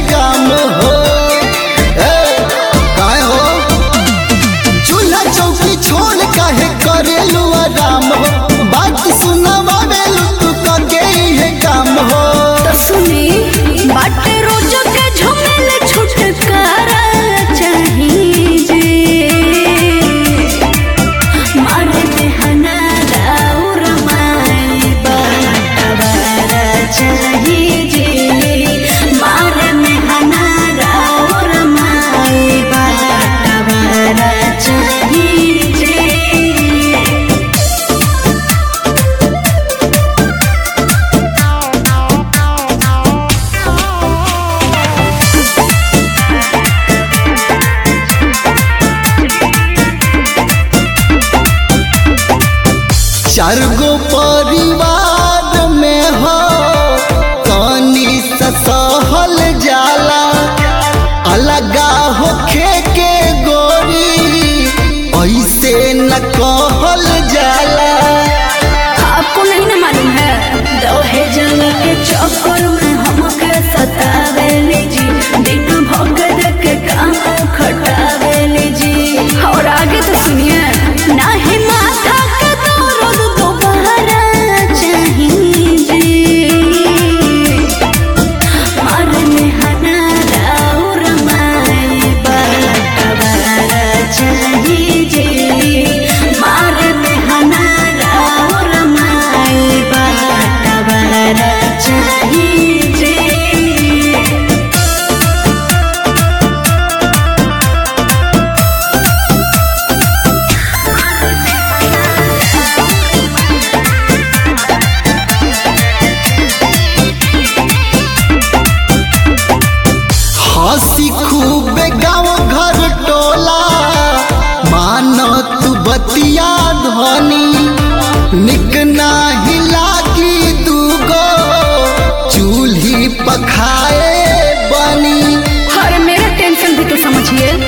काम हो ए, काहे हो चूल्हा चौकी छोड़ काहे करेलू आराम हो बात सुनावेलू तू कके है काम हो तो सुनी बाटे रोज के झमेल छुटकारा चाहिए जे मारे बेहना राउर माई बाटवारा चाहिए जे मारे मेहना राउर माई बाटवारा चाहिए जे चार गो परिवार में हो कनी सहल जाला अलगा होखे के गोरी ऐसे न कहल जाला आपको नहीं ना मालूम है दोहे जंग के चक्कर में हमके सतावेली जी दिन भगत के काम खटावेली जी और आगे तो सुनिए ना ही माथा के दर्द दोबारा चाहिए जी मारने हना राउर माई बाटवारा चाहिए जे मारने हना राउर माई बाटवारा चाहिए जे हंसी खूब गाँव घर टोला मानो तू बतिया धनी निक नाही लागी दूगो चूल्ही पखाए बनी और मेरा टेंशन भी तो समझिए